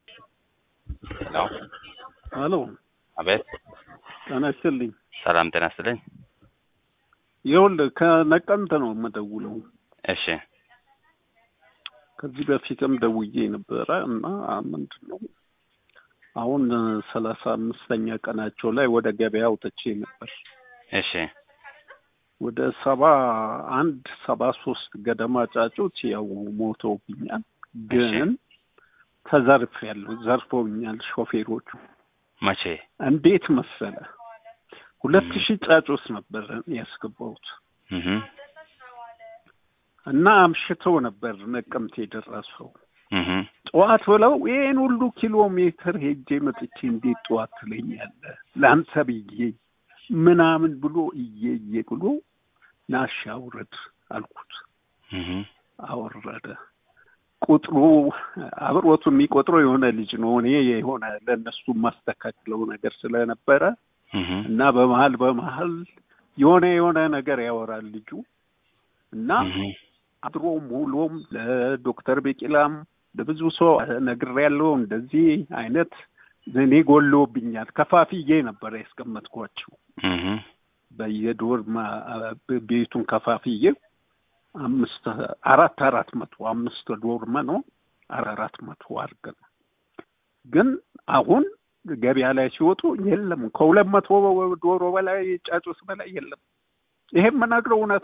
ሄሎ አሎ አቤት። ጤና ይስጥልኝ። ሰላም ጤና ይስጥልኝ። ይኸውልህ ከነቀምት ነው የምደውለው። እሺ ከዚህ በፊትም ደውዬ ነበረ እና ምንድን ነው አሁን ሰላሳ አምስተኛ ቀናቸው ላይ ወደ ገበያ አውጥቼ ነበር። እሺ ወደ ሰባ አንድ ሰባ ሶስት ገደማ ጫጩት ያው ሞተውብኛል፣ ግን ተዘርፌያለሁ። ዘርፈውኛል ሾፌሮቹ። መቼ? እንዴት መሰለ ሁለት ሺህ ጫጩት ነበር ያስገባሁት እህ እና አምሽተው ነበር ነቀምት የደረሰው። እህ ጠዋት ብለው ይህን ሁሉ ኪሎ ሜትር ሄጄ መጥቼ እንዴት ጠዋት ትለኛለህ ለአንተ ብዬ ምናምን ብሎ እየየ ብሎ ናሽ አውረድ አልኩት። እህ አወረደ። ቁጥሩ አብሮቱ የሚቆጥረው የሆነ ልጅ ነው። እኔ የሆነ ለእነሱ የማስተካክለው ነገር ስለነበረ እህ እና በመሀል በመሀል የሆነ የሆነ ነገር ያወራል ልጁ እና እህ አድሮም ውሎም ለዶክተር ቤቂላም ለብዙ ሰው ነግሬያለሁ። እንደዚህ አይነት እኔ ጎሎብኛል። ከፋፍዬ ነበር ያስቀመጥኳቸው እህ በየዶር ቤቱን ከፋፍዬ አምስት አራት አራት መቶ አምስት ዶርመ ነው አራት መቶ አድርገን ግን አሁን ገበያ ላይ ሲወጡ የለም ከሁለት መቶ ዶሮ በላይ ጫጩት በላይ የለም። ይሄም የምነግረው እውነት